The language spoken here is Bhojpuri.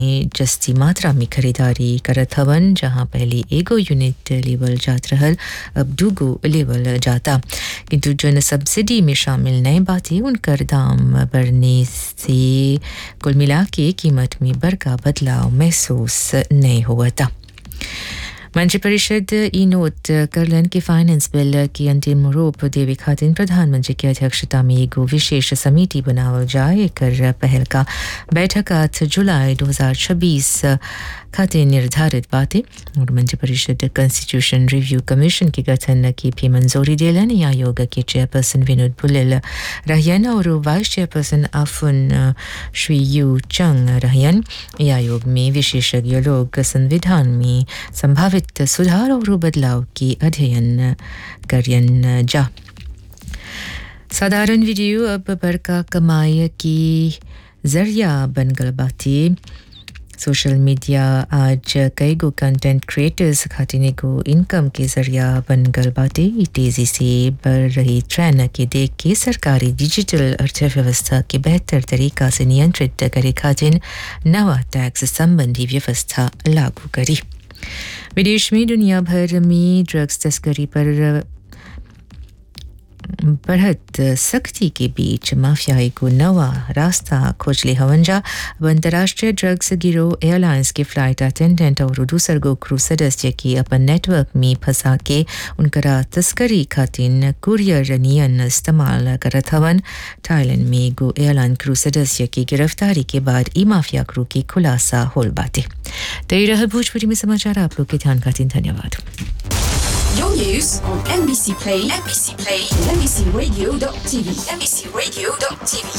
जस्ती मात्रा में खरीदारी करत हवन जहां पहले एगो यूनिट लेवल जात रहल अब दूगो लेवल जाता किंतु जन सब्सिडी में शामिल नए बातें उनकर दाम बढ़ने से कुल मिला के कीमत में बड़का बदलाव महसूस नहीं हुआ था मंत्रिपरिषद ई नोट करलन कि फाइनेंस बिल की अंतिम रूप देवे खातिर प्रधानमंत्री की अध्यक्षता में एगो विशेष समिति बनावल जाए कर पहल का बैठक आठ जुलाई 2026 खातिर निर्धारित बातें और मंत्रिपरिषद कॉन्स्टिट्यूशन रिव्यू कमीशन के गठन की भी मंजूरी दिलन आयोग के चेयरपर्सन विनोद बुलिल रहियन और वाइस चेयरपर्सन आफुन श्री यू चंग रहियन आयोग में विशेषज्ञ लोग संविधान में संभावित सुधार और बदलाव की अध्ययन करियन जा साधारण वीडियो अब बड़का कमाई की जरिया बन गल बाती सोशल मीडिया आज कई गो कंटेंट क्रिएटर्स खातिर एगो इनकम के जरिया बन गल बाटे ई तेजी से बढ़ रही ट्रेंड के देख के सरकारी डिजिटल अर्थव्यवस्था के बेहतर तरीका से नियंत्रित करे खातिर नवा टैक्स संबंधी व्यवस्था लागू करी विदेश में दुनिया भर में ड्रग्स तस्करी पर बढ़त सख्ती के बीच माफियाई को नवा रास्ता खोज ले हवंजा अब अंतर्राष्ट्रीय ड्रग्स गिरोह एयरलाइंस के फ्लाइट अटेंडेंट और दूसर गो क्रू सदस्य की अपन नेटवर्क में फंसा के उनकरा तस्करी खातिर कुरियर नियन इस्तेमाल करत हवन थाईलैंड में गो एयरलाइन क्रू सदस्य की गिरफ्तारी के बाद ई माफिया क्रू की खुलासा होल बातें तो ये रहा भोजपुरी में समाचार आप लोग के ध्यान खातिर धन्यवाद Your news on NBC Play, NBC Play, NBCRadio.tv, NBCRadio.tv.